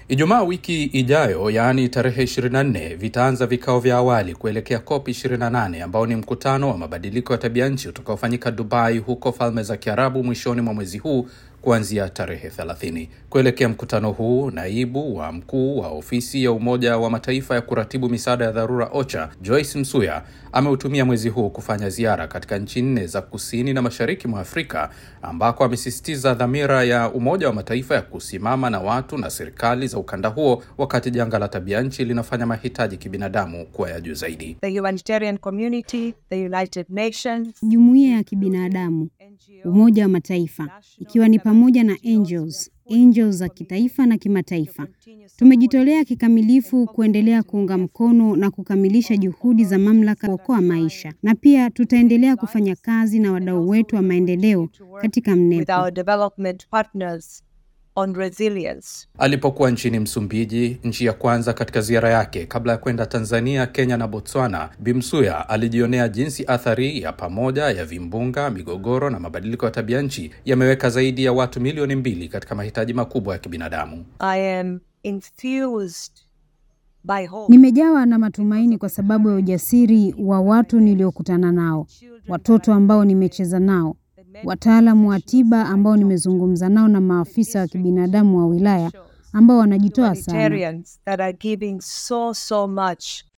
Ijumaa wiki ijayo, yaani tarehe 24, vitaanza vikao vya awali kuelekea COP 28 ambao ni mkutano wa mabadiliko ya tabia nchi utakaofanyika Dubai, huko Falme za Kiarabu mwishoni mwa mwezi huu kuanzia tarehe 30. Kuelekea mkutano huu, naibu wa mkuu wa ofisi ya Umoja wa Mataifa ya kuratibu misaada ya dharura OCHA, Joyce Msuya ameutumia mwezi huu kufanya ziara katika nchi nne za kusini na mashariki mwa Afrika ambako amesisitiza dhamira ya Umoja wa Mataifa ya kusimama na watu na serikali za ukanda huo wakati janga la tabia nchi linafanya mahitaji kibinadamu kuwa ya juu zaidi. the humanitarian community, the United Nations, Jumuiya ya kibinadamu, Umoja wa Mataifa, ikiwa ni pamoja na angels, angels za kitaifa na kimataifa. Tumejitolea kikamilifu kuendelea kuunga mkono na kukamilisha juhudi za mamlaka kuokoa maisha, na pia tutaendelea kufanya kazi na wadau wetu wa maendeleo katika with mnepo. our development partners on resilience. Alipokuwa nchini Msumbiji, nchi ya kwanza katika ziara yake kabla ya kwenda Tanzania, Kenya na Botswana, Bimsuya alijionea jinsi athari ya pamoja ya vimbunga, migogoro na mabadiliko ya tabia nchi yameweka zaidi ya watu milioni mbili katika mahitaji makubwa ya kibinadamu. I am infused by hope. Nimejawa na matumaini kwa sababu ya ujasiri wa watu niliokutana nao, watoto ambao nimecheza nao, wataalamu wa tiba ambao nimezungumza nao na maafisa wa kibinadamu wa wilaya ambao wanajitoa sana. Humanitarians that are giving so, so much